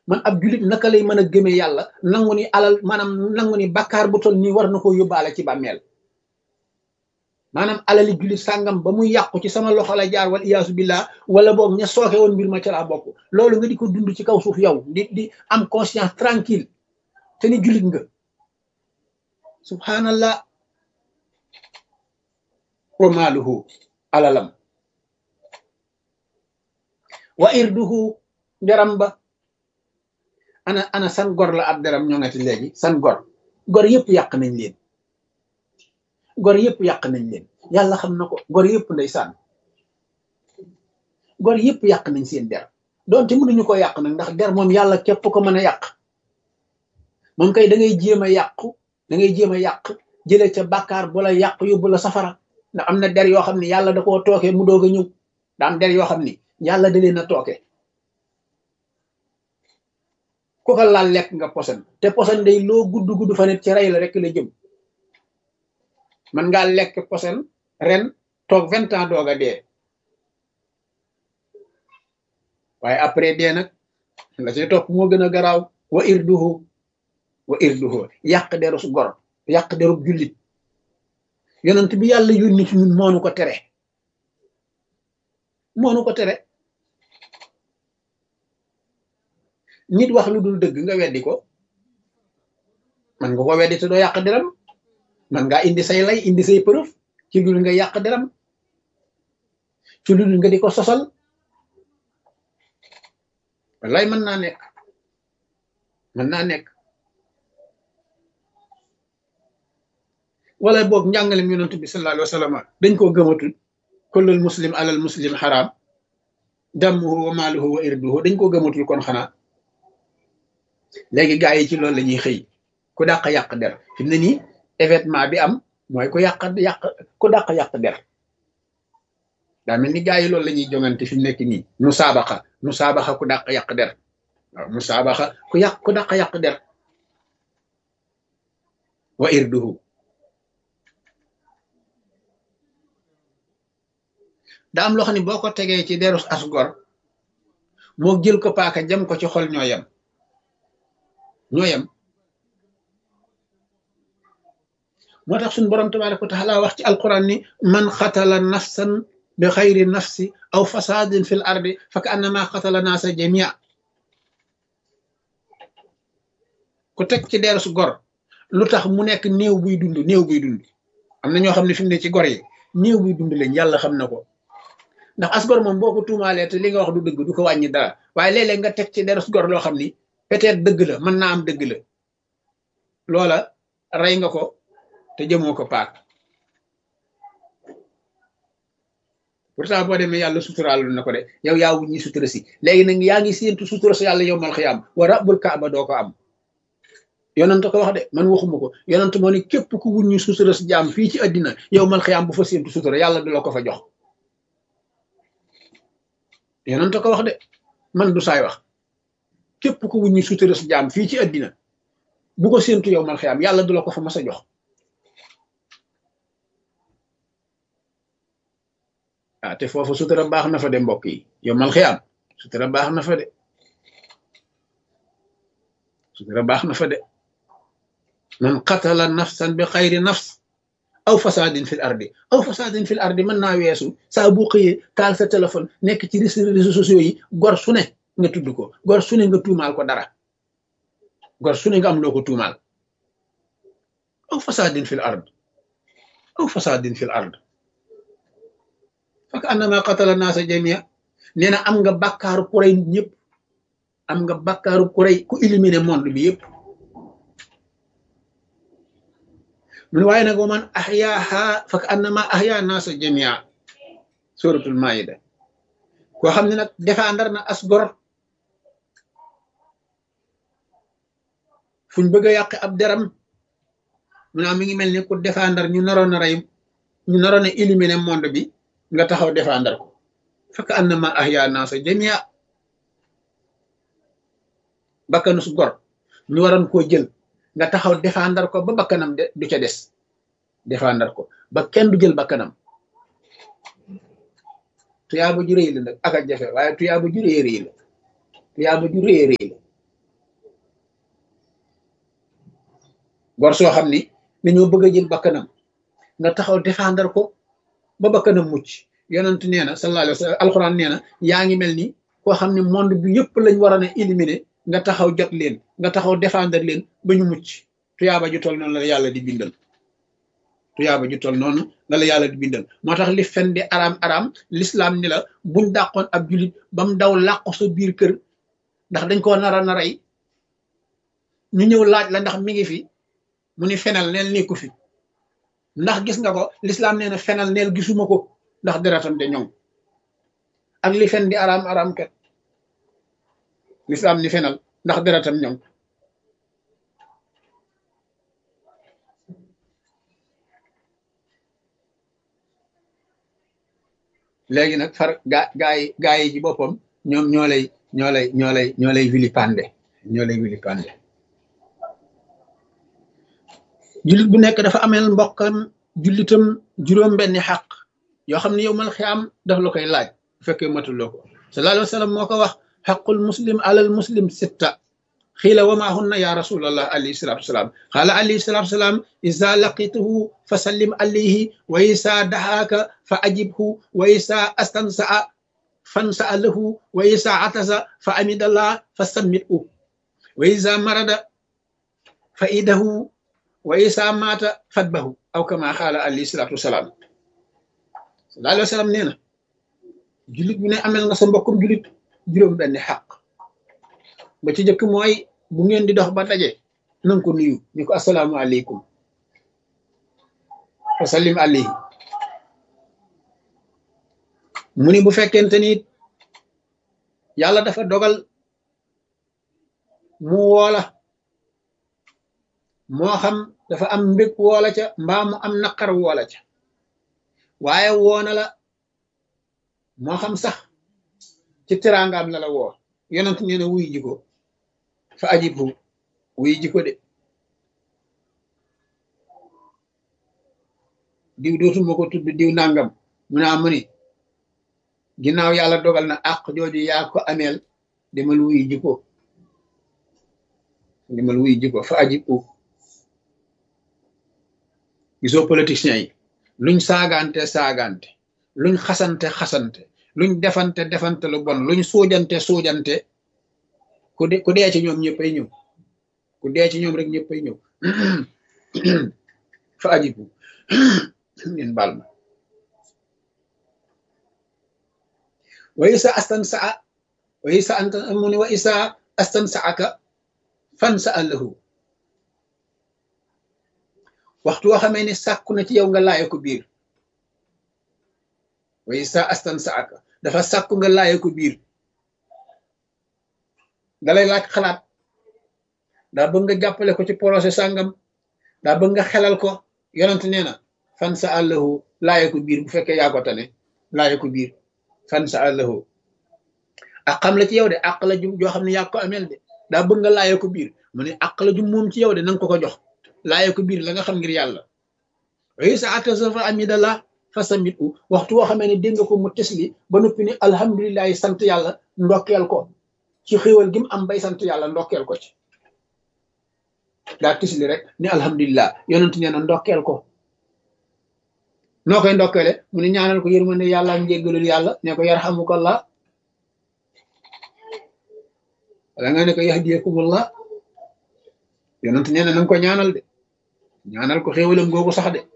man ab julit naka lay mën a gëmee yàlla nangu ni alal maanaam nangu ni bakkaar bu toll nii war na koo yóbbaale ci bàmmeel maanaam alali julit sàngam ba muy yàqu ci sama loxo la jaar wal iyaasu billah wala boog ña sooke woon mbir ma ca laa bokk loolu nga di ko dund ci kaw suuf yow di di am conscience tranquille te ni julit nga subhanallah wa maaluhu alalam wa irduhu deram ba ana ana san gor la ab deram ñoo ngati léegi san gor gor yëpp yàq nañ leen gor yëpp yàq nañ leen yàlla xam na ko gor yëpp ndeysaan gor yëpp yàq nañ seen der doonte mënuñu ko yàq nag ndax der moom yàlla képp ko mën a yàq moom kay da ngay jéem a yàqu da ngay jéem a yàq jële ca bàkkaar bu la yàq yóbbu la safara ndax am na der yoo xam ne yàlla da koo tooke mu doog a ñëw da am der yoo xam ni yàlla da leen a tooke ku ko laal lekk nga posan te posan day loo gudd gudd fa net ci rey la rek la jëm man ngaa lekk posan ren toog vingt ans doog a dee waaye après dee nag la ci topp moo gën a garaaw wa irduhu wa irduhu yàq derus gor yàq derub jullit yonent bi yàlla yónni ci ñun moonu ko tere moonu ko tere nit wax lu dul dëgg nga weddi ko man nga ko weddi te doo yàq deram man ngaa indi say lay indi say preuve ci lu nga yàq deram ci lu nga di ko sosal wallaay mën naa nekk mën naa nekk wala boog njàngalem yonent bi sallallahu alayhi wa sallam dañ koo gëmatul kullul muslim alal muslim xaraam dammuhu wa maaluhu wa irduhu dañ koo gëmatul kon xanaa léegi gaa yi ci loolu la ñuy xëy ku dàq yàq der fi mu ne nii événement bi am mooy ku yàq yàq ku dàq yàq der daa mel ni gaa yi loolu la ñuy jongante fi mu nekk nii nu saabaxa nu saabaxa ku dàq yàq der waaw nu saabaxa ku yàq ku dàq yàq der wa irduhu daa am loo xam ne boo ko tegee ci derus asgor moo jël ko paaka jam ko ci xol ñoo yem ñoo yem moo tax suñu borom tabaraka wa taala wax ci alquran ni man xatala nafsan bi xayri nafsi aw fasadin fil ardi fa ka annama xatala naasa jamia ku teg ci derus gor lu tax mu nekk néew buy dund néew buy dund am na ñoo xam ne fi mu ne ci gor yi néew buy dund lañ yàlla xam na ko ndax as gor moom boo ko tuumaalee te li nga wax du dëgg du ko wàññi dara waaye léeg-léeg nga teg ci derus gor loo xam ni peut-être dëgg la mën naa am dëgg la loola rey nga ko te jëmoo ko paak pourtant boo demee yàlla suturaalu na ko de yow yaa wuññi sutura si léegi nag yaa ngi séentu sutura si yàlla yow mal xiyaam wa rabbul kaaba doo ko am yonent ko wax de man waxuma ko yonent moo ne képp ku wuññi sutura si jaam fii ci àddina yow mal xiyaam bu fa séentu sutura yàlla du la ko fa jox yonent ko wax de man du saay wax képp ku wuññi sutura si jaam fii ci àddina bu ko séentu yow mal xiyaam yàlla du la ko fa mas a jox ah te foofu sutura baax na fa de mbokk yi yow mal xiyaam sutura baax na fa de sutura baax na fa de man qatala nafsan bi xayri nafs aw fasadin fil ardi aw fasadin fil ardi mën naa weesu saa bu xëyee taal sa téléphone nekk ci réseaux sociaux yi gor su ne nga tudd ko gor su ne nga tuumaal ko dara gor su ne nga am loo ko tuumaal aw fasadin fil ard aw fasadin fil ard fak annama qatala naasa jamia nee na am nga bakkaaru ku rey nit ñëpp am nga bakkaaru ku rey ku éliminer monde bi yëpp mun waaye nag wa man ahyaaha fak annama ahya naasa jamia suratul maida koo xam ne nag défendre na as gor fuñ bëgg a yàq ab deram mu naa mi ngi mel ni ku défendre ñu naroon a rey ñu naroon a éliminer monde bi nga taxaw défendre ko fekk annama ahya naasa jamia bakkanu su gor ñu waroon koo jël nga taxaw défendre ko ba bakkanam de du ca des défendre ko ba kenn du jël bakkanam tuyaaba ju rëy la nag ak a jafe waaye tuyaaba ju rëy rëy la tuyaaba ju rëy rëy la gor soo xam ni dañoo bëgg a jël bakkanam nga taxaw défendre ko ba bakkanam mucc yonent nee na sallallahu alayhi wa sallam alxuraan nee na yaa ngi mel ni koo xam ne monde bi yëpp lañ war a ne éliminer nga taxaw jot leen nga taxaw défendre leen ba ñu mucc tuyaaba ju toll noonu la yàlla di bindal tuyaaba ju toll noonu la la yàlla di bindal moo tax li fen di araam araam l'islam ni la buñ dàqoon ab julit ba mu daw làqu sa biir kër ndax dañ koo nara naray ñu ñëw laaj la ndax mi ngi fi mu ni fenal neel nekku fi ndax gis nga ko l'islam nee na fenal neel gisuma ko ndax deretam de ñoŋ ak li fen di araam araam kat l'islam ni fenal ndax deretam ñoŋ léegi nag far gaa gaa yi gaa yi ci boppam ñoom ñoo lay ñoo lay ñoo lay ñoo lay vilipande ñoo lay vilipande jullit bu nekk dafa ameel mbokkam jullitam juróom benni xaq yoo xam ne yow mal xiyaam daf la koy laaj bu fekkee matuloo ko sallallahu alayhi wa sallam moo ko wax xaqul muslim alal muslim sitta xiila wa maa hunna ya rasulallah alayhi salatu wasalaam xaala alayhi salatu wasalaam isa laqituhu fa sallim alayhi wa isa dahaaka fa ajibhu wa isa astansaa fansaa lahu wa isa atasa fa amidallah fa sammithu wa isa marada fa idahu wa isa maata fatbahu aw kama xaala alayhi salatu wasalaam sallallahu alayhi wa sallam nee na jullit bu ne amel nga sa mbokkum jullit juróom benni xaq ba ci jëkk mooy bu ngeen di dox ba daje nanga ko nuyu ni ko asalaamu aleykum fa sallim alayhi mu ni bu fekkente ni yàlla dafa dogal mu woola moo xam dafa am mbég woola ca mbaa mu am naqar woola ca waaye woona la moo xam sax ci teraangaam la la woo yonent nee na wuy ji ko fa ajibhu wuy ji ko de diw dootuma ko tudd diw nangam mu naa mu ni ginnaaw yàlla dogal na àq jooju yaa ko ameel demal wuy ji ko demal wuy ji ko fa ajibhu gisoo politiciens yi luñ saagante saagante luñ xasante xasante luñ defante defante lu bon luñ suujante suujante ku de ku dee ci ñoom ñëppay ñëw ku dee ci ñoom rek ñëppay ñëw fa ajibu ngeen baal ma wa isa astan saa wa isa anta mu ne wa isa astan saaka fan sa allahu waxtu woo xamee ne sàkku na ci yow nga laaye ko biir wa isa astan saaka dafa sàkku nga laaye ko biir dalay laaj xalaat daa bëgg nga jàppale ko ci projet sàngam daa bëgg nga xelal ko yonent nee na fan sa àllahu laaye ko biir bu fekkee yaa ko tane laaye ko biir fan sa àllahu ak xam la ci yow de àq la ju joo xam ne yaa ko ameel de daa bëgg nga laaye ko biir mu ne àq la ju moom ci yow de nanga ko ko jox laaye ko biir la nga xam ngir yàlla way sa atasa fa amidallah fa samit u waxtu woo xamee ne dégg nga ko mu tesli ba noppi ni alhamdulilahi sant yàlla ndokkeel ko ci xéwal gi mu am bay sant yàlla ndokkeel ko ci daa tisli rek ni alhamdulilah yonent nee na ndokkeel ko noo koy ndokkeele mu ne ñaanal ko yërmande yàlla ak njéggalul yàlla ne ko yarhamukallah wala nga ne ko yahdiyakumullah yonent nee na nanga ko ñaanal de ñaanal ko xéwalam googu sax de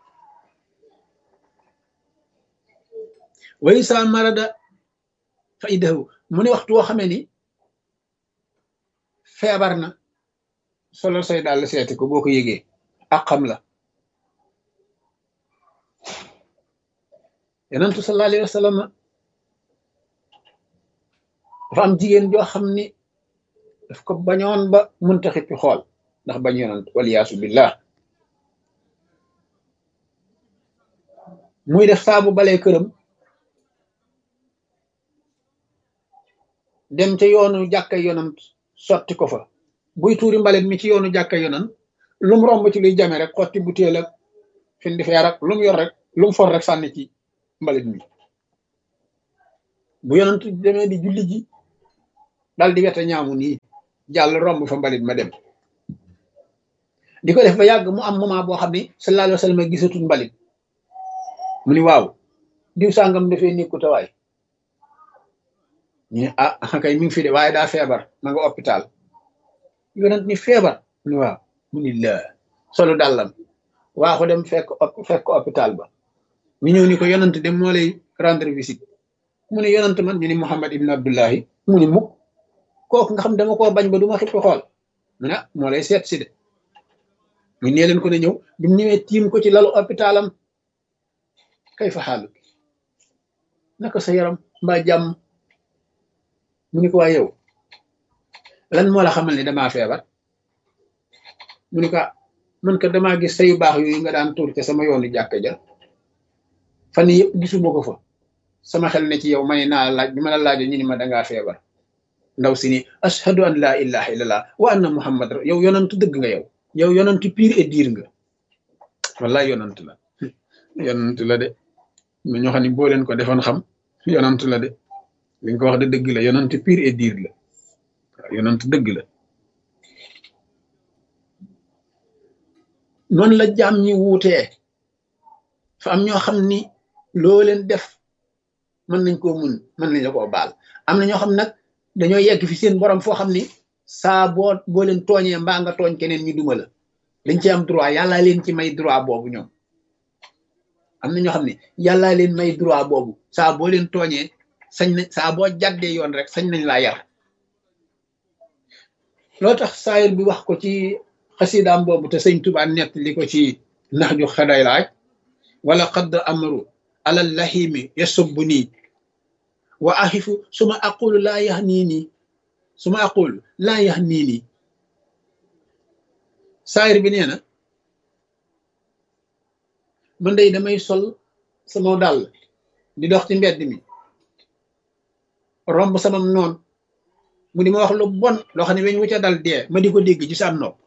way sa marada fa idahu mu ne waxtu woo xamee ni feebar na solo say daal seeti ko boo ko yëgee ak xam la yonentu sallallahu alayhi wa sallam dafa am jigéen joo xam ni daf ko bañoon ba munta xippi xool ndax bañ yonent waliyaasu billah muy def saabu balee këram dem ca yoonu jàkka yonant sotti ko fa buy tuuri mbalit mi ci yoonu jàkka yonant lum romb ci luy jame rek xotti butéel ak fin di feer ak lum yor rek lum for rek sànni ci mbalit mi bu yonant demee di julli ji dal di wete ñaamu nii jàll romb fa mbalit ma dem di ko def ba yàgg mu am moment boo xam ni sallallahu alayhi wa sallam gisatul mbalit mu ni waaw diw sàngam dafee nekku tawaay ñu ne ah kay mi ngi fi de waaye daa feebar ma nga hôpital yonent ni feebar mu ni waaw mu ni la solo dàllam waa ko dem fekk fekk hôpital ba ñu ñëw ni ko yonent dem moo lay rendre visite mu ne yonent man ñu ni Muhammad ibn Abdullahi mu ni mukk kooku nga xam dama koo bañ ba du ma xippi xool mu ne moo lay seet si de mu nee leen ko ne ñëw bi mu ñëwee tiim ko ci lalu hôpitalam kay fa xaalu naka sa yaram mbaa jàmm mu ni ko waa yow lan moo la xamal ne damaa feebar mu ni ko man ka damaa gis sayu baax yooyu nga daan tuur ca sama yoonu jàkk ja fan yëpp gisuma ko fa sama xel ne ci yow may naa laaj bi ma la laajo ñu ni ma dangaa feebar ndaw si ni ashhadu an laa ilaha illallah wa anna muhammad yow yonantu dëgg nga yow yow yonantu pire et dire nga wallaay yonantu la yonantu la de ma ñoo xam ne boo leen ko defoon xam yonantu la de li nga ko wax de dëgg la yonantu pire et dire la waaw yonantu dëgg la noonu la jaam ñi wuutee fa am ñoo xam ni loo leen def mën nañ koo mun mën nañ la koo baal am na ñoo xam nag dañoo yegg fi seen borom foo xam ni saa boo boo leen tooñee mbaa nga tooñ keneen ñu duma la dañ ci am droit yàllaa leen ci may droit boobu ñoom am na ñoo xam ne yàllaa leen may droit boobu saa boo leen tooñee sañ nañ saa boo jàddee yoon rek sañ nañ laa yar loo tax saayir bi wax ko ci xasidaam boobu te sëñ Tuubaa nett li ko ci nax ju xaday laaj wala xadd amaru alal lahimi yasubbu nii wa axifu suma aqulu laa yax nii nii suma aqulu laa yax nii nii saayir bi nee na man day damay sol sama dàll di dox ci mbedd mi romb samam noon mu di ma wax lu bon loo xam ne weñ wu ca dal dee ma di ko dégg ci sa nopp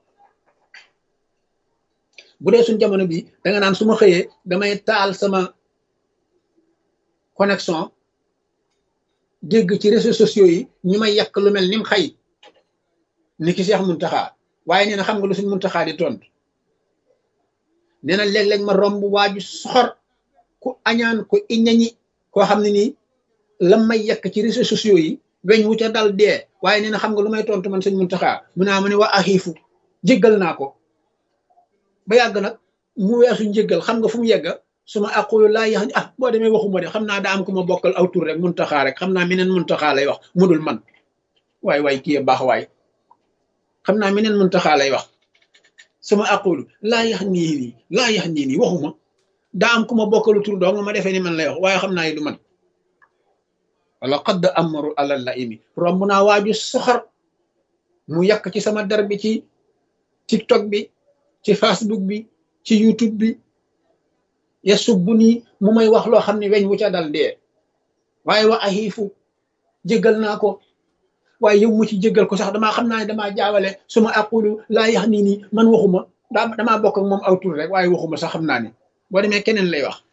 bu dee suñ jamono bi danga naan su ma xëyee damay taal sama connexion dégg ci réseaux sociaux yi ñu may yàq lu mel nim xay ni ki Seex Muntaxa waaye nee na xam nga lu suñ Muntaxa di tontu nee na léeg-léeg ma romb waaju soxor ku añaan ku iñañi koo xam ne nii lam may yàq ci réseaux sociaux yi weñ wu ca dal dee waaye nee na xam nga lu may tontu man sëñ Muntaxa mu naa mu ne waa axiifu jéggal naa ko ba yàgg nag mu weesu njéggal xam nga fu mu yegga su ma aqulu laa yax ah boo demee waxuma de xam naa daa am ku ma bokkal aw tur rek muntaxaa rek xam naa meneen muntaxaa lay wax mudul man waay waay kii baax waay xam naa meneen muntaxaa lay wax su ma aqulu laa yax nii nii laa yax nii nii waxuma daa am ku ma bokkalu tur doo nga ma defee ni man lay wax waaye xam naa yi du man wala xadd amaru alal la imi romb naa waaju soxor mu yàq ci sama der bi ci tiktok bi ci facebook bi ci youtube bi ya subbu nii mu may wax loo xam ne weñ wu ca dal dee waaye wa axiifu jéggal naa ko waaye yow mu ci jéggal ko sax damaa xam naa ne damaa jaawale su ma aqulu laa yax nii nii man waxuma daa damaa bokk ak moom aw tur rek waaye waxuma sax xam naa ne boo demee keneen lay wax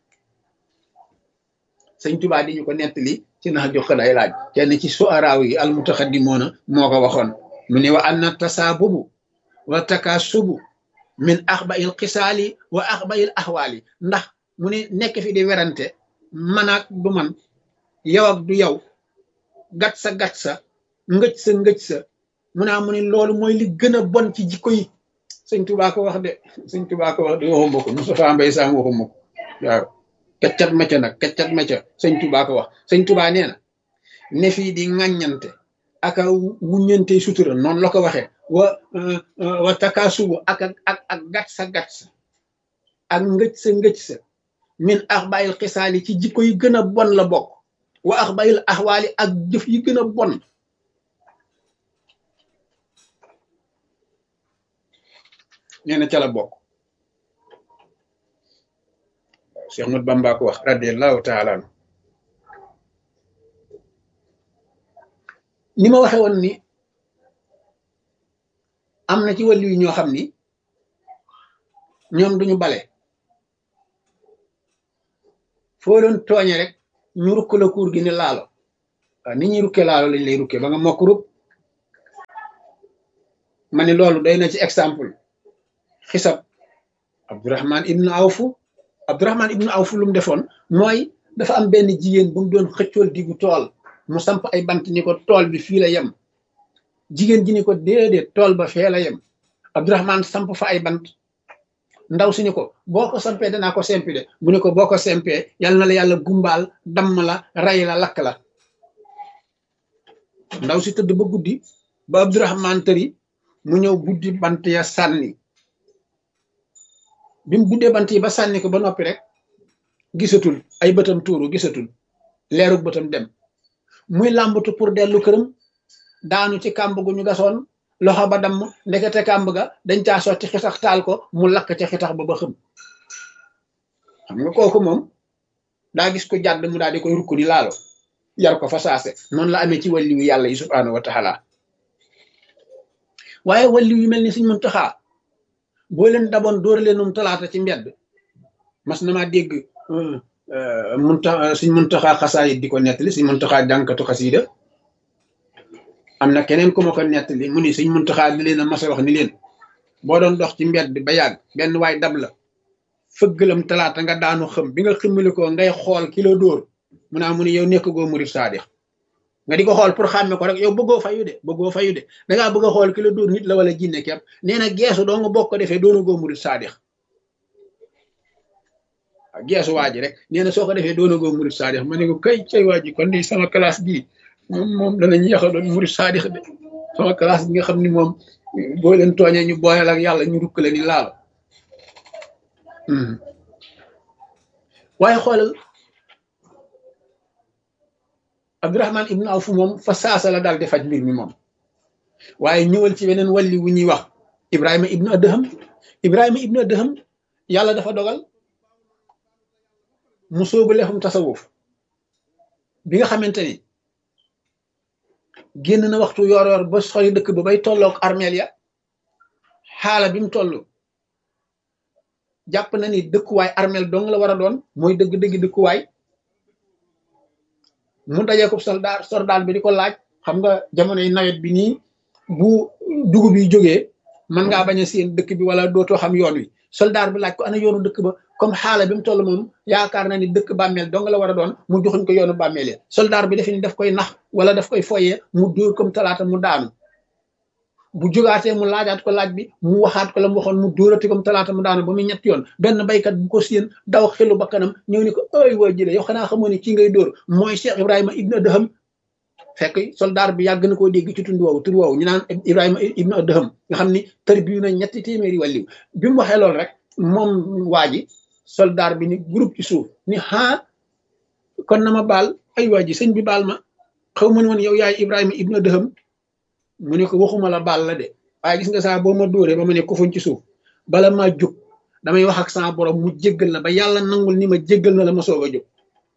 sëñ Tuubaa di ñu ko nettali ci nax jox day laaj kenn ci suaraaw yi al mutaxaddimoona moo ko waxoon mu ne wa anna tasaabubu wa takaasubu min axba il xisaali wa axba il axwaali ndax mu ne nekk fi di werante man ak du man yow ak du yow gat sa gat sa ngëj sa ngëj sa mu naa mu ne loolu mooy li gën a bon ci jikko yi sëñ Tuubaa ko wax de sëñ Tuubaa ko wax de waxuma ko Moustapha Mbay Sam waxuma ko waaw kaccat macca nag kaccat macca sëñ Tuubaa ko wax sëñ Tuubaa nee na ne fii di ŋàññante aka wuññante sutura noonu la ko waxee wa wa takaasubu ak ak ak gat sa gat sa ak ngëj sa ngëj sa min axbayil xisaali ci jikko yi gën a bon la bokk wa axbayil axwaali ak jëf yi gën a bon nee na ca la bokk Cheikh Ahmad Bamba ko wax radiallahu taala anu ni ma waxe woon ni am na ci wàllu yi ñoo xam ni ñoom duñu bale foo doon tooñe rek ñu rukk la kuur gi ne laalo waaw ni ñuy rukke laalo lañ lay rukke ba nga mokk rub ma ni loolu doy na ci exemple xisab abdurahman ibnu awfu abdurahman ibnu awfu lu mu defoon mooy dafa am benn jigéen bu mu doon xëccool diggu tool mu samp ay bant ni ko tool bi fii la yem jigéen ji ni ko déedéet tool ba fee la yem abdurahman samp fa ay bant ndaw si ni ko boo ko sampee danaa ko sempi de mu ne ko boo ko sempee yal na la yàlla gumbaal damm la ray la lakk la ndaw si tëdd ba guddi ba abdurahman tëri mu ñëw buddi bant ya sànni bi mu buddee bant yi ba sànni ko ba noppi rek gisatul ay bëtam tuuru gisatul leerug bëtam dem muy làmbatu pour dellu këram daanu ci kàmb gu ñu gasoon loxo ba damm ndekete kàmb ga dañ caa sotti xitax taal ko mu lakk ca xitax ba ba xëm xam nga kooku moom daa gis ko jàdd mu daal di koy rukk di laalo yar ko fa saase noonu la amee ci wàlliwu yàlla yi subhaanahu wa taala waaye wàlliw yu mel ni suñ muntaxaa boo leen daboon dóor leenum talaata ci mbedd mas na maa dégg munta suñ muntaxaa xasaayit di ko nettali suñ muntaxaa jànkatu xasiida am na keneen ku ma ko nettali mu ni suñ muntaxaa di leen a mas a wax ni leen boo doon dox ci mbedd ba yàgg benn waay dab la fëggalam talaata nga daanu xëm bi nga ximmali ko ngay xool kilo dóor mu naa mu ni yow nekk goo murit saadix nga di ko xool pour xàmme ko rek yow bëggoo fayu de bëggoo fayu de dangaa bëgg a xool ki la dóor nit la wala jinne kepp nee na geesu doo nga bokk ko defee doona goo murit saadix waaw geesu waa ji rek nee na soo ko defee doona goo murit saadix ma ne ko kay cay waa ji kon di sama classe bii moom moom danañ yéex a doon murit saadix de sama classe bi nga xam ni moom boo leen tooñee ñu booleel ak yàlla ñu rukk la ni laal waaye xoolal abdurahman ibnu awf moom fa saasa la daal di faj mbir mi moom waaye ñëwal ci beneen walli wu ñuy wax ibrahima ibnu adham ibrahima ibnu adham yàlla dafa dogal mu sóobu lefum tasawuf bi nga xamante ni génn na waxtu yoor yoor ba sori dëkk ba bay tolloog armeel ya xaala bi mu toll jàpp na ni dëkkuwaay armeel dong la war a doon mooy dëgg-dëgg dëkkuwaay mu dajee ko soldaar soldaar bi di ko laaj xam nga jamonoy nawet bi nii bu dugub yi jógee mën ngaa bañ a seen dëkk bi wala dootoo xam yoon wi soldaar bi laaj ko ana yoonu dëkk ba comme xaala bi mu toll moom yaakaar na ni dëkk bàmmeel dong la war a doon mu joxuñ ko yoonu bàmmeel ya soldaar bi defe ni daf koy nax wala daf koy foyee mu dóor comme talaata mu daanu bu jógaatee mu laajaat ko laaj bi mu waxaat ko la mu waxoon mu dóorati comme talaata mu daanu ba muy ñetti yoon benn baykat bu ko séen daw xelu ba kanam ñëw ni ko ay waa jële yow xanaa xamoo ni kii ngay dóor mooy Cheikh Ibrahima ibnu Adham fekk soldaar bi yàgg na koo dégg ci tund woowu tur woowu ñu naan Ibrahima ibnu Adham nga xam ni tër bi na ñetti téeméeri wàlliw bi mu waxee loolu rek moom waa ji soldaar bi ni groupe ci suuf ni haa kon na ma baal ay waa ji sëñ bi baal ma xaw ma ne woon yow yaay Ibrahima ibnu Adham mu ne ko waxuma la baal la de waaye gis nga saa boo ma dóoree ba ma ne ko fuñ ci suuf bala maa jóg damay wax ak sama borom mu jéggal la ba yàlla nangul ni ma jéggal na la ma soog a jóg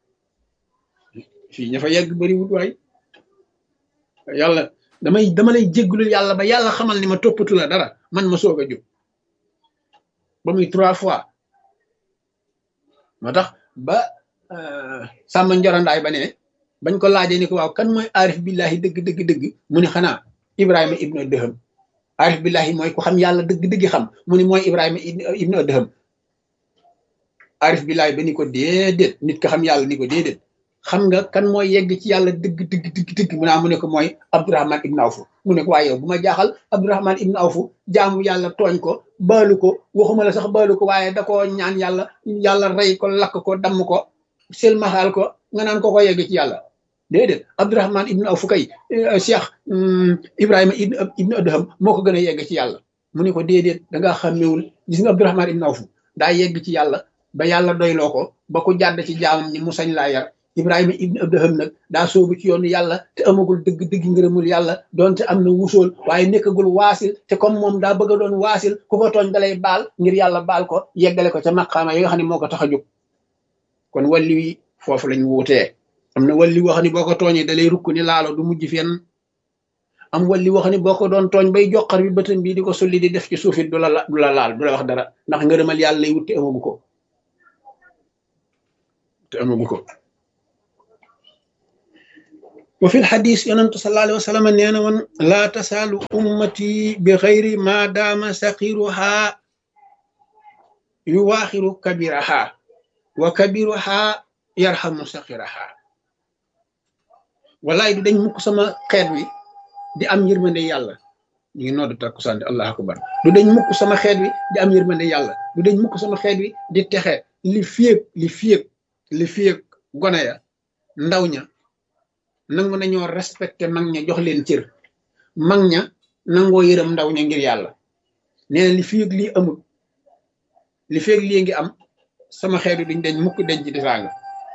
fii ña fa yegg bëriwut waay yàlla damay dama lay jéggalul yàlla ba yàlla xamal ni ma toppatu la dara man ma soog a jóg ba muy trois fois moo tax ba sàmm njorandaay ba ne bañ ko laajee ni ko waaw kan mooy aarif billahi dëgg dëgg dëgg mu ne xanaa ibrahima ibnu adham aarif billahi mooy ku xam yàlla dëgg dëgg xam mu ne mooy ibrahima ibnu adham aarif billahi ba ni ko déedéet nit ko xam yàlla ni ko déedéet xam nga kan mooy yegg ci yàlla dëgg dëgg dëgg dëgg mu naa mu ne ko mooy abdurahman ibnu awfu mu ne ko waaye yow bu ma jaaxal abdurahman ibnu awfu jaamu yàlla tooñ ko baalu ko waxuma la sax baalu ko waaye da koo ñaan yàlla yàlla rey ko lakk ko damm ko selmaxaal ko nga naan ko ko yegg ci yàlla déedéet abdurahman ibnu awfu kay cheikh ibrahima ibnu adham moo ko gën a yegg ci yàlla mu ne ko déedéet da ngaa xàmmewul gis nga abdurahman ibnu awfu daa yegg ci yàlla ba yàlla doyloo ko ba ku jàdd ci jaamam ni mu sañ laa yar ibrahima ibnu adham nag daa soobu ci yoonu yàlla te amagul dëgg dëgg ngërëmul yàlla doonte am na wusool waaye nekkagul waasil te comme moom daa bëgg a doon waasil ku ko tooñ dalay baal ngir yàlla baal ko yeggale ko ca maqaama yi nga xam ne moo ko tax a jóg kon walli wi foofu lañ wuutee am na walli wax ni boo ko tooñee dalay rukk ni laalo du mujj fenn am walli wax ni boo ko doon tooñ bay joxar bi bëtam bii di ko sulli di def ci suufit du la du la laal du la wax dara ndax ngërëmal yàlla lay wut te amagu ko te amagu ko wa fi lxadis yonentu sallallahu alayhi wa sallam nee na woon laa tasaalu ummati bi xayri ma daama saqiruha yu waaxiru kabiraha wa kabiruha yarhamu saxiraha wallaay du dañ mukk sama xeet wi di am yërmande yàlla ñu ngi noddu takkusaan di allah akbar du dañ mukk sama xeet wi di am yërmande yàlla du dañ mukk sama xeet wi di texe li fiyeg li fiyeg li fiyeg gone ya ndaw ña nangu nañoo respecté mag ña jox leen cër mag ña nangoo yërëm ndaw ña ngir yàlla nee na li fiyeg lii amul li fiyeg lii ngi am sama xeet wi duñ dañ mukk denc di saaga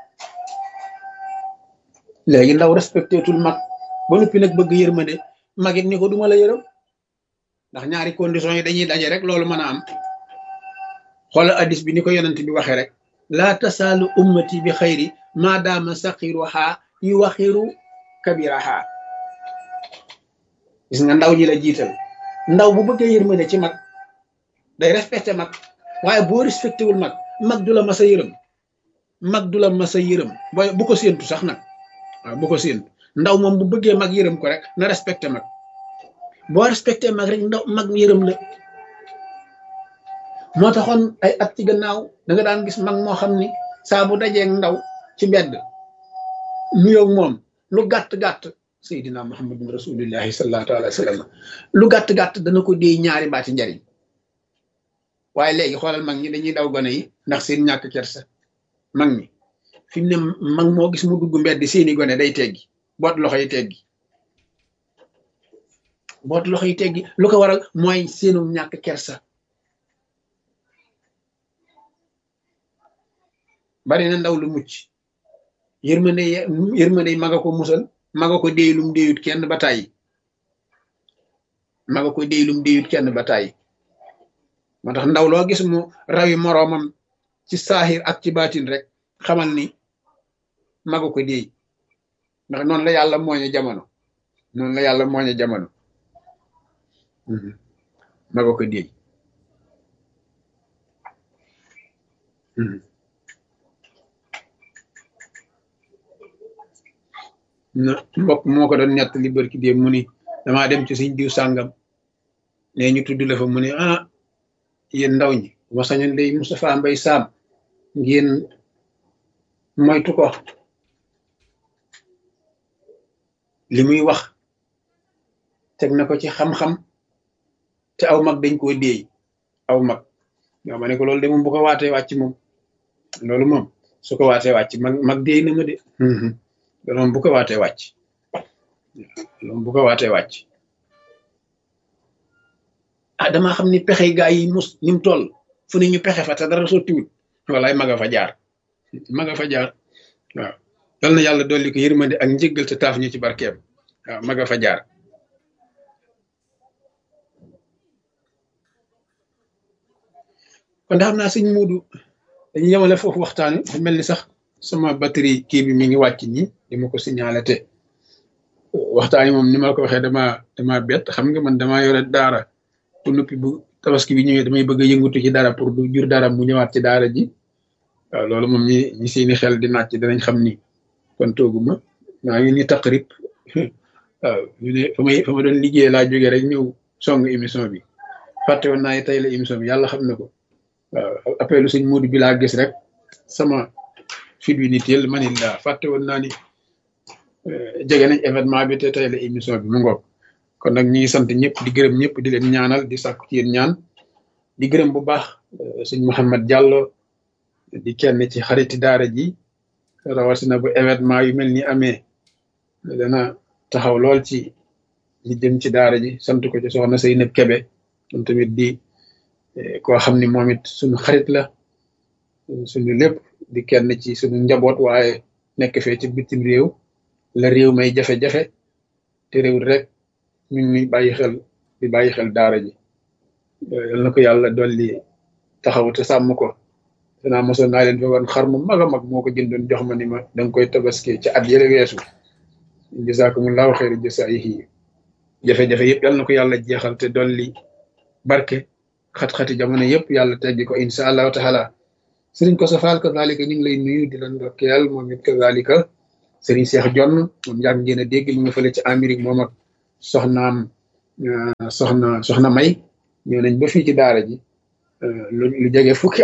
léegi ndaw respecté tul mag ba noppi nag bëgg yërmande mag it ni ko duma la yërëm ndax ñaari conditions yi dañuy daje rek loolu mën a am xoolal addis bi ni ko yonent bi waxee rek laa tasaalu ummati bi xayri maadaama saqiruha yu waxiru kabiraha gis nga ndaw ñi la jiital ndaw bu bëggee yërmande ci mag day respecté mag waaye boo respecté wul mag mag du la masa yërëm mag du la masa yërëm booy bu ko séentu sax nag waaw bu ko séentu ndaw moom bu bëggee mag yërëm ko rek na respecté mag boo respecté mag rek ndaw mag yërëm la moo taxoon ay at ci gannaaw da nga daan gis mag moo xam ni saa bu dajeeg ndaw ci mbedd nuyoog moom lu gàtt-gàtt seydina muhammadun rasulillahi sallallahu alayhi wa sallam lu gàtt-gàtt dana ko déy ñaari baati njariñ waaye léegi xoolal mag ñi dañuy daw gone yi ndax seen ñàkk kersa mag ñi fi mu ne mag moo gis mu dugg mbedd seeni gone day teggi boot loxo yi teggi boot loxo yi teggi lu ko waral mooy seenu ñàkk kersa bari na ndaw lu mucc yërmande yërmande maga ko musal maga ko déy lum déyut kenn ba tàyyi maga ko déy lum déyut kenn ba tàyyi moo tax ndaw loo gis mu rawi moroomam ci saaxir ak ci baatin rek xamal ni maga ko déy ndax noonu la yàlla mooñe jamono noonu la yàlla mooñe jamono maga ko déy na mbokk moo ko doon nett li bërki dee mu ni damaa dem ci suñ diw sàngam ne ñu tudd la fa mu ne ah yéen ndaw ñi ma sañoon day Moustapha Mbay Saam ngeen moytu ko li muy wax teg na ko ci xam-xam te aw mag dañ koo déey aw mag yow ma ne ko loolu de moom bu ko waatee wàcc moom loolu moom su ko waatee wàcc mag mag déey na ma de loolu moom bu ko waatee wàcc loolu moom bu ko waatee wàcc ah damaa xam ni pexey gaa yi mus ni mu toll fu ne ñu pexe fa te dara sottiwut walaay maga fa jaar maga fa jaar waaw yal na yàlla dolli ko yërmande ak njëggal te taaf ñu ci barkeem waaw maga fa jaar kon xam naa sëñ muudu dañu yemale foofu waxtaan wi mel ni sax sama batterie kii bi mi ngi wàcc nii di ma ko signalé te waxtaan yi moom ni ma la ko waxee dama dama bett xam nga man dama yore daara bu noppi bu tabaski bi ñëwee damay bëgg a yëngatu ci dara pour du jur dara mu ñëwaat ci daara ji waaw loolu moom ñi ñi seeni xel di nàcc danañ xam ni kon tooguma maa ngi ni taqrib waaw ñu ne fa may fa ma doon liggéey laa jógee rek ñëw song émission bi fàtte woon naa tey la émission bi yàlla xam na ko waaw appelu sëñ Modou bi laa gis rek sama fit wi ni teel ma ni laa fàtte woon naa ni jege nañ événement bi te tey la émission bi mu ngoog kon nag ñi ngi sant ñëpp di gërëm ñëpp di leen ñaanal di sàkku ci yéen ñaan di gërëm bu baax sëñ Mouhamed Diallo di kenn ci xariti daara ji rawatina bu événement yu mel ni amee dana taxaw lool ci li jëm ci daara ji sant ko ci soxna Seynab Kebe moom tamit di koo xam ni moom it suñu xarit la suñu lépp di kenn ci suñu njaboot waaye nekk fee ci bitim réew la réew may jafe-jafe te réew rek ñu ngi bàyyi xel di bàyyi xel daara ji yal na ko yàlla dolli taxaw te sàmm ko danaa mosoon naa leen fa wan xar mu mag a mag moo ko jëndoon jox ma ni ma da nga koy tabaski ci at yële weesu jazakumullahu xeyri jasaayihi jafe-jafe yëpp yal na ko yàlla jeexal te dolli barke xat-xati jamono yëpp yàlla teggi ko insha allahu taala sëriñ ko safaal kazalika ñu ngi lay nuyu di la ndokkeel moom it kazalika sëriñ Cheikh Jonn moom yàgg ngeen a dégg mu nga fële ci Amérique moom ak soxnaam soxna soxna May ñëw nañ ba fii ci daara ji lu lu jege fukki at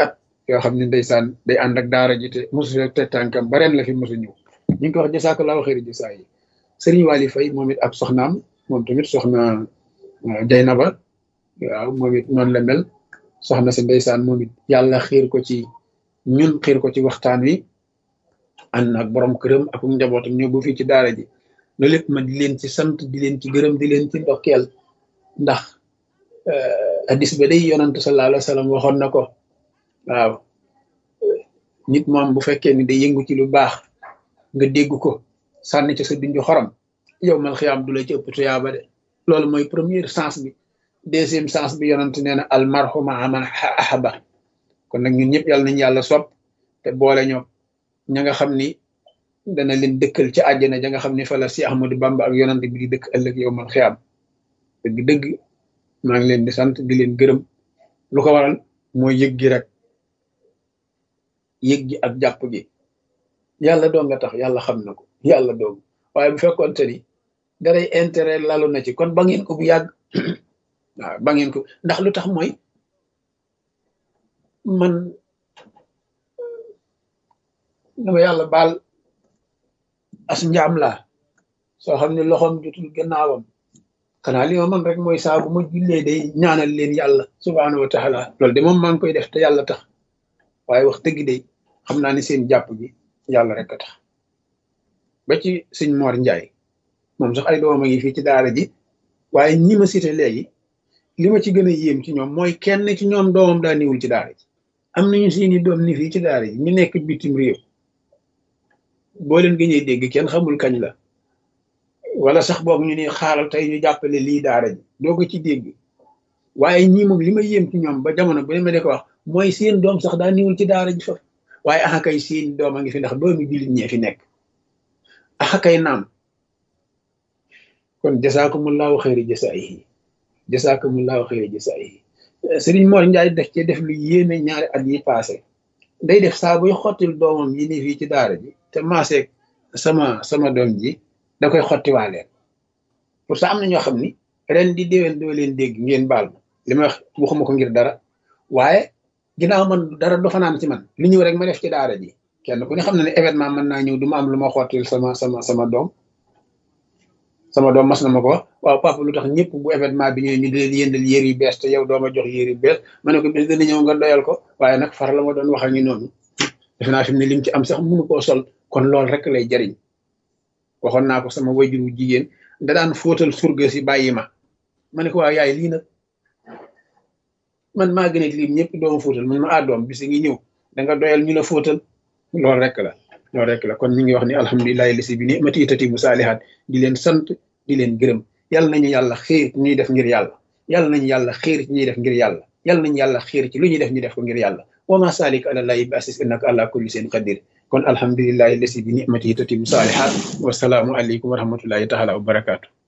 yoo xam ne ndeysaan day ànd ak daara ji te mosu fee te tànkam ba ren la fi mosu ñëw ñu ngi ko wax jasaakallaahu xayri jasaa yi sëriñ Waly Faye moom it ak soxnaam moom tamit soxna Jaynaba waaw moom it noonu la mel soxna si ndeysaan moom it yàlla xiir ko ci ñun xiir ko ci waxtaan wi ànd ak borom këram ak njabootam ñëw bu fii ci daara ji loolu lépp ma di leen ci sant di leen ci gërëm di leen ci ndokkeel ndax hadis ba day yonantu sallallahu alayhi wa sallam waxoon na ko waaw nit moom bu fekkee ni day yëngu ci lu baax nga dégg ko sànni ci sa dunju xorom yow mal xiyaam du la ci ëpp tuyaaba de loolu mooy première sens bi deuxième sens bi yonant nee na al marhuma aman ahaba kon nag ñun ñëpp yàlla nañu yàlla sopp te boole ñoo ña nga xam ni dana leen dëkkal ci àjjana ja nga xam ni fa la si Ahmadu Bamba ak yonant bi di dëkk ëllëg yow mal xiyaam dëgg dëgg maa ngi leen di sant di leen gërëm lu ko waral mooy yëg gi rek yëg gi ak jàpp gi yàlla doo nga tax yàlla xam na ko yàlla doog waaye bu fekkoon te ni daray intérêt lalu na ci kon ba ngeen ko bu yàgg waaw ba ngeen ko ndax lu tax mooy man dama yàlla baal as njaam laa soo xam ne loxoom jotul gannaawam xanaa li ma man rek mooy saa bu ma jullee day ñaanal leen yàlla subhaanahu wa taala loolu de moom maa ngi koy def te yàlla tax waaye wax dëgg de xam naa ni seen jàpp gi yàlla rek a tax ba ci sëñ Mor Njaay moom sax ay doomam a ngi fii ci daara ji waaye ñi ma cité léegi li ma ci gën a yéem ci ñoom mooy kenn ci ñoom doomam daa niwul ci daara ji am nañu seeni doom ni fii ci daara ji ñu nekk bitim réew boo leen gëñee dégg kenn xamul kañ la wala sax boog ñu ne xaaral tey ñu jàppale lii daara ji doo ko ci dégg waaye ñii moom li ma yéem ci ñoom ba jamono bu ne ma de ko wax mooy seen doom sax daa niwul ci daara ji fa waaye axa kay seen doom a ngi fi ndax doomi jullit ñee fi nekk axa kay naam kon jasaakumullahu xayri jasaayihi jasaakumullahu xayri jasaayihi sëriñ Mor Njaay def ci def lu yéeme ñaari at yi passé day def saa buy xottil doomam yi ni fii ci daara ji te maaseeg sama sama doom ji da koy xottiwaaleen pour ça am na ñoo xam ni ren di déwén doo leen dégg ngeen baal ma li ma wax waxuma ko ngir dara waaye ginnaaw man dara du fanaan ci man li ñëw rek ma def ci daara ji kenn ku ne xam na ne événement mën naa ñëw du ma am lu ma xottil sama sama sama doom sama doom mas na ma ko wax waaw papa lu tax ñëpp bu événement bi ñëwee ñu di leen yëndal yére yu bees te yow dooma jox yére yu bees ma ne ko bis dana ñëw nga doyal ko waaye nag far la ma doon wax ak ñu noonu defe naa fi mu ne lim ci am sax mënu koo sol kon loolu rek lay jariñ waxoon naa ko sama wajuru jigéen da daan fóotal surga si bàyyi ma ma ne ko waaw yaay lii nag man maa gën a lim ñëpp dooma fóotal man ma ah doom bis ngi ñëw da nga doyal ñu la fóotal loolu rek la loolu rek la kon ñu ngi wax ni alhamdulilahi lisi bi ni mati tati mu saalihaat di leen sant di leen gërëm yàlla nañu yàlla xiir ñuy def ngir yàlla yàlla nañu yàlla xiir ci ñuy def ngir yàlla yàlla nañu yàlla xiir ci lu ñuy def ñu def ko ngir yàlla wa ma salik ala llahi bi asis innaka ala kulli seen qadir kon alhamdulilahi lisi bi ni mati tati mu saalihaat wasalaamu aleykum wa rahmatullahi taala wa barakaatu